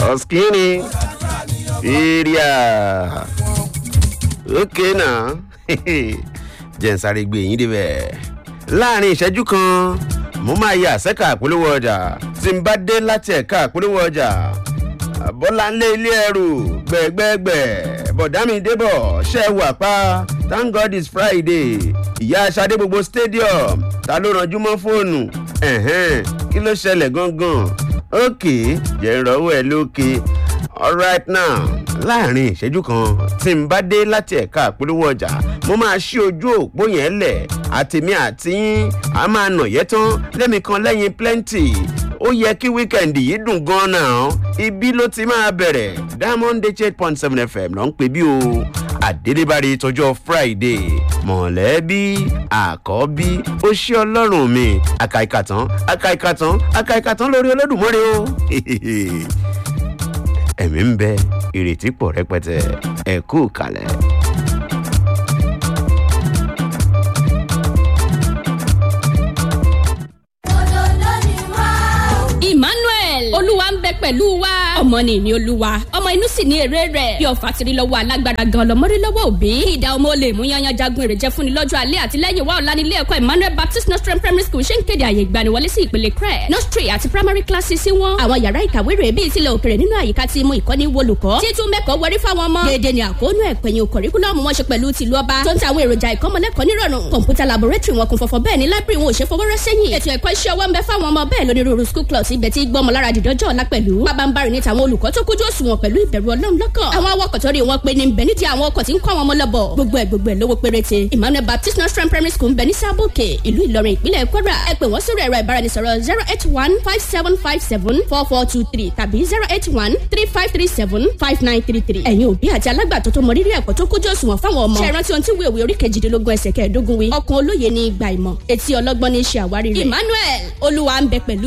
Oskini. Area. Okay now. Jẹ́ n sáré gbé yín débẹ̀. Láàárín ìṣẹ́jú kan, mo máa yà sẹ́ka àpolówó ọjà tí n bá dé láti ẹ̀ka àpolówó ọjà. Bọ́láńlé ilé ẹrù gbẹ̀gbẹ̀gbẹ̀ bọ̀dámi débọ̀ ṣẹ́ wà pa thank God it's Friday ìyá aṣadé gbogbo stadium ta ló ranjú mọ́ fóònù ẹ̀hẹ́n kí ló ṣẹlẹ̀ gangan ókè jẹ́ ìrọ̀wọ́ ẹ̀ lókè alright now láàrin ìṣẹ́jú kan tí n bá dé láti ẹ̀ka àpolówó ọjà mo máa ṣí ojú òpó yẹn lẹ̀ àtèmi àti yín a máa nà yẹ́ tán lẹ́mi kan lẹ́yìn plenty ó yẹ kí wíkẹ̀ndì yìí dùn gan-an náà ibi ló ti máa bẹ̀rẹ̀ diamond eight point seven fm ló ń pè bí o àdédébárí tọjọ́ friday mọ̀lẹ́bí àkọ́bí ó ṣe ọlọ́run mi àkàìkàtàn àkàìkàtàn àkàìkàtàn lórí olódùmọ́rẹ́ o ẹ̀mí ń bẹ ìrètí pọ̀ rẹpẹtẹ ẹ̀ kú kalẹ̀. emmanuel olúwa ń bẹ pẹ̀lú wa ọmọ ni ìní olúwa ọmọ inú sì ní èrè rẹ̀ bí ọ̀fà tiri lọ́wọ́ alágbára gan lọ́mọrí lọ́wọ́ òbí ìdá ọmọ olè mú yanyan jagun èrè jẹ́ fúnni lọ́jọ́ alẹ́ àti lẹ́yìn wa ọ̀la nílé ẹ̀kọ́ emmanuel baptist nostrum primary school ṣe ń kéde àyè ìgbaniwọlé sí ìpele crẹ nursery àti primary classes sí wọn àwọn yàrá ìkàwé rẹ̀ bíi tilẹ̀ òkèrè nínú àyíká tí mú ìkọ́ni wolùkọ́ títún mẹ́kọ̀ọ́ wọrí fáwọn ọmọ déédéé ni àkóónú ẹ̀pẹ̀yìn kọ̀ríkúlọ́ọ̀mù wọn ṣe pẹ̀lú tìlú ọba tó ń ta àwọn èròjà ìkọ́mọlẹ́kọ̀ọ́ nírọ̀rùn kọ̀ǹpútà laboratory wọn kún fọ́fọ́ bẹ́ẹ̀ ni library wọn ò ṣe fọwọ́rọ́ sẹ́yìn ètò ẹ̀kọ́ iṣẹ́ ọwọ́ ń bẹ fáwọn ọmọ bẹ́ẹ̀ lónírúurú school clubs ibẹ̀ tí gbọ́mọ lára dìdọ́jọ́ ọ̀la pẹ̀lú pabambarì ní tàwọn olùkọ́ tó kójú òṣùwọ̀n pẹ̀lú ìbẹ̀rù ọlọ́run lọ́kàn àwọn awakọ̀ tó rí wọn pé ní bẹ̀ nídìí àwọn ọkọ̀ tí ń kọ́ àwọn ọmọ lọ́bọ̀ gbogbo ẹ̀ gbogbo ẹ̀ lówó péréte emmanuel baptist nursery primary school ń bẹ ní sábòkè ìlú ìlọrin ìpínlẹ̀ kwara ẹ pè wọ́n sórí ẹ̀rọ ìbáraẹnisọ̀rọ̀ zero eight one five seven five seven four four two three tàbí zero eight one three five three seven five nine three three ẹ̀yin òbí àti alágbàtọ́ tó mọ rírì ẹ̀kọ́ tó kójú òṣùwọ̀n fáwọn ọmọ ṣe rántí ohun tí wíwèé orí kejìdínlógún ẹsẹ̀ kẹẹ̀ẹ́dógún wí ọkàn olóye ní ìgbà ìmọ̀ etí ọlọ́gbọ́n ní í ṣe àwárí rẹ̀ emmanuel olúwa ń bẹ pẹ̀lú